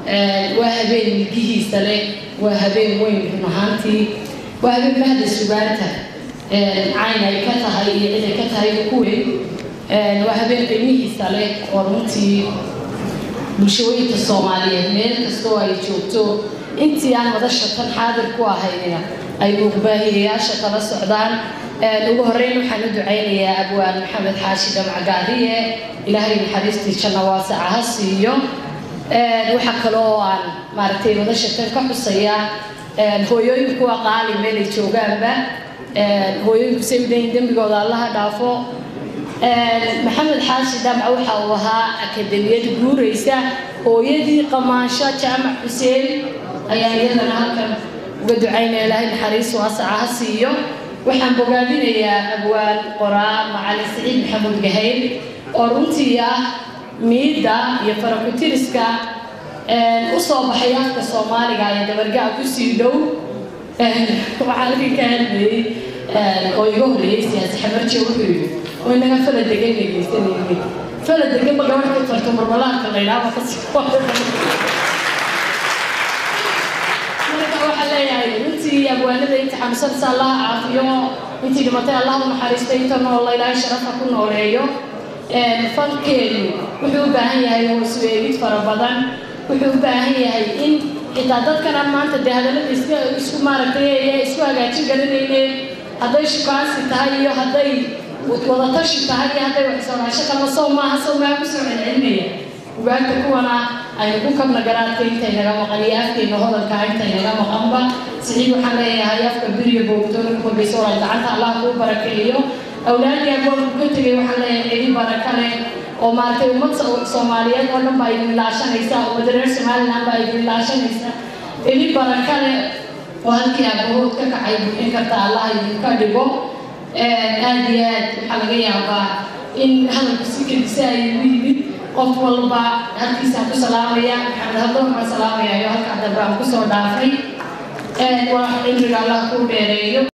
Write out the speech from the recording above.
waa habeen milgihiisa leh waa habeen weyn run ahaantii waa habeen mahda sugaanta cayn ay ka tahay iyo cid ay ka tahay ku weyn waa habeen qiimihiisa leh oo runtii bulshooyinka soomaaliyeed meel kastoo ay joogto intii aan madasha tan xaadir ku ahaynina ay muuqbaahiyayaasha kala socdaan ugu horeyn waxaan u ducaynayaa abwaan maxamed xaashi dhamcagaariye ilaahay naxariistii janna waasaca ha siiyo waxaa kaloo aan maaragtay madasha tan ka xusaya hooyooyinku waa qaali meelay joogaanba hooyooyinku say udayin dembigooda allaha dhaafo maxamed xaashi dhamca waxa uu ahaa akademiyad guuraysa hooyadii qamaansho jaamac xuseen ayaan iyadana halkan uga ducaynaya ilaahay naxariis waasaca ha siiyo waxaan bogaadinayaa abwaan qoraa macalin saciid maxamuud gahayl oo runtii ah miidda iyo farakutiriska u soo baxay afka soomaaliga ee dabargaa kusii dhow waxaa halkan ka hadlayay oo iga horreeyey siyaasi xamarje wuxuu yidhi oo inaga fala degan dhegeysanayay fala degan ma gabadh ka tarto marmalaadka la yidhaahdo kasi marka waxaa leeyahay runtii abwaanada inta xanuunsanaysa allaha caafiyo intii dhimatay allah u naxariistay inta nool ilaahay sharafa ku nooleeyo fankeenu wuxuu u baahan yahay hoos weegid fara badan wuxuu u baahan yahay in xitaa dadkan aan maanta dee hadallada iska isku maaragtay ee isku hagaajin garanayneen hadday shukaansi tahay iyo hadday wadatashi tahay iyo hadday waxsoonaasho kalma sow maaha sow maa kusoo celcelinaya ugaagta kuwana aynu ku kabna garaadka intay naga maqan iyo afkeena hodalka intay naga maqanba siciid waxaan leeyahay afka biriya boogdoona ku horgeysa walaal gacanta allah kuu barakeeyo awlaadii agoonku ka tegay waxaan leeyahay cidi baraka leh oo maaragtay ummad soomaaliyeed oo dhan baa idin ilaashanaysa ummada reer somaliland baa idin ilaashanaysa cidi baraka leh oo halkii abahood ka kacay buuxin karta allah idinka dhigo aad iyo aad waxaa laga yaabaa in hadalku si kedisa ay ugu yimid qof walba halkiisaan ku salaamaya maxamed hadoon baan salaamaya iyo halkaa dambe aan kusoo dhaafay waa cimriga allah kuu dheereeyo